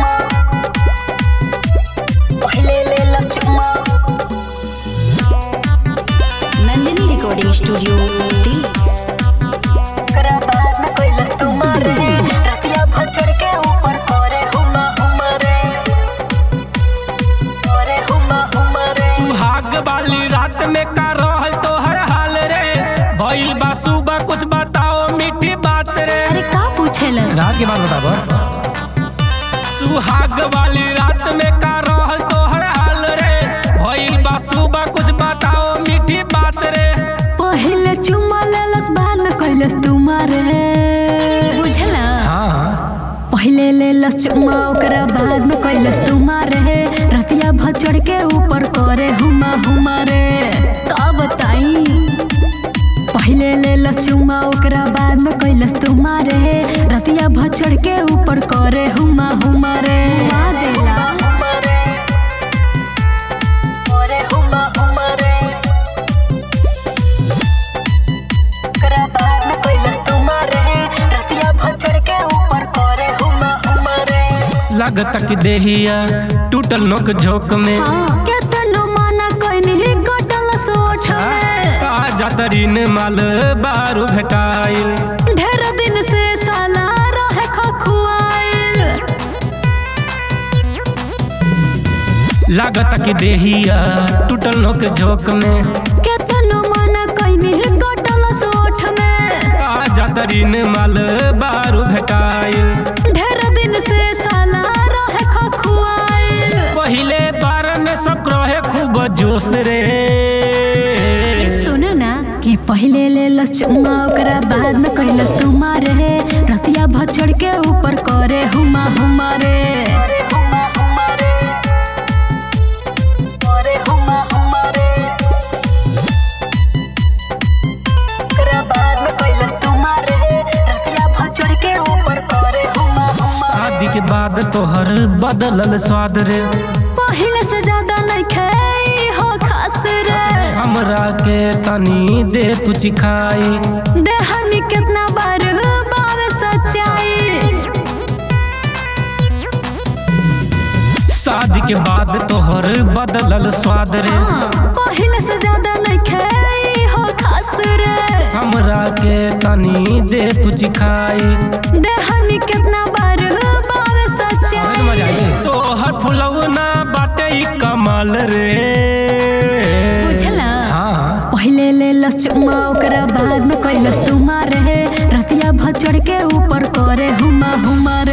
चुम्मा पहले ले लो चुम्मा नंदिनी रिकॉर्डिंग स्टूडियो दी करा बाद में कोई लस तुम्हारे रतिया भर चढ़ के ऊपर करे हुमा हुमा रे करे हुमा हुमा रे सुहाग वाली रात में का रहल तो हर हाल रे भइल बा सुबह कुछ बताओ मीठी बात रे अरे का पूछेला रात के बाद बताब सुहाग वाली रात में का रहल तो हर हाल रे भइल बा सुबह कुछ बताओ मीठी बात रे पहले चुम्मा लेलस बाद में कोई लस तुम्हारे बुझला हाँ पहले ले लस चुम्मा ओकरा बाद में कोई लस तुम्हारे रतिया भर चढ़ के ऊपर करे हुमा हुमा रे का बताई पहले ले लस चुम्मा ओकरा बाद में कोई लस तुम्हारे रतिया भर चढ़ के ऊपर करे हुमा हुमा रे हुमा देला करे हुमा हुमा रे ओकरा बाद में कोई लस तुम्हारे रतिया भर चढ़ के ऊपर करे हुमा हुमा रे लगता कि देहिया टूटल नोक झोंक में केतनो माना कोई नहीं कटल सोच में का जातरीन माल बारू भेटाइल ढेर दिन से साला रहे खखुआइल लागता कि देहिया टूटल नोक झोंक में केतनो माना कोई नहीं कटल सोच में का जातरीन माल बारू भेटाइल ढेर दिन से साला रहे खखुआइल पहिले बार में सब रहे खूब जोश रे सुन ना कि पहले ले लस चुम्मा ओकरा बाद में कैलस तुम्हारे रतिया भर चढ़ के ऊपर करे हुमा हुमा रे करे हुमा हुमा रे ओकरा बाद में कैलस तुम्हारे रतिया भर चढ़ के ऊपर करे हुमा हुमा शादी के बाद तोहर बदलल स्वाद रे पहले से ज्यादा नहीं खाई हो खास रे हमरा के तनी दे तू चिखाई देहनी कितना बार बावे सच्चाई शादी के बाद तोहर बदलल स्वाद रे पहले से ज्यादा नहीं खाई हो खास रे हमरा के तनी दे तू चिखाई देहनी कितना बार बावे सच्चाई तोहर फुलौना बाटे ई कमाल रे बुझला हाँ पहले ले लस चुम्मा ओकरा बाद में कैलस तुम्हारे रतिया भर चढ़ के ऊपर करे हुमा हुमा